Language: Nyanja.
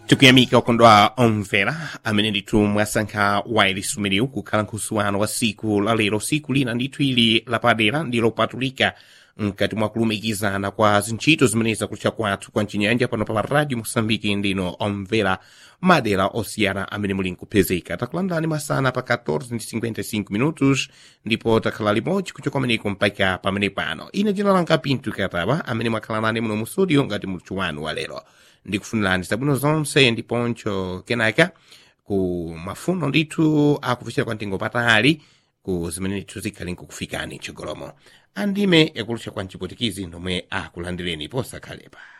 tikuyamika ukondwa omvera amene ndithu mwasankha wailesi umenewu kukhala nkhusuwano wa siku la lero siku lina ndithu ili lapadera ndi lopatulika mkati mwa kulumikizana kwa zintchito zimene zakutcha kwathu kwa mchinyanja pano pa radio mosambiki ndino omvera madera osiyana amene muli nkupezeka takulandani masana pa 14:55 minutos ndipo takhala limodzi kuchoka kumeneko mpaka pamene pano ine dzina langa pinto kataba amene mwakhala nane muno mu studio ngati muluthu wanu wa lero ndikufunirani zabwino zonse ndiponcho kenaka ku mafuno ndithu akufikira kwa mtengo patali ku zimene ndithu zikhali nkukufikani chigolomo andime yakulutcha kwa mchipotikizi nomwe akulandireni posakhalepa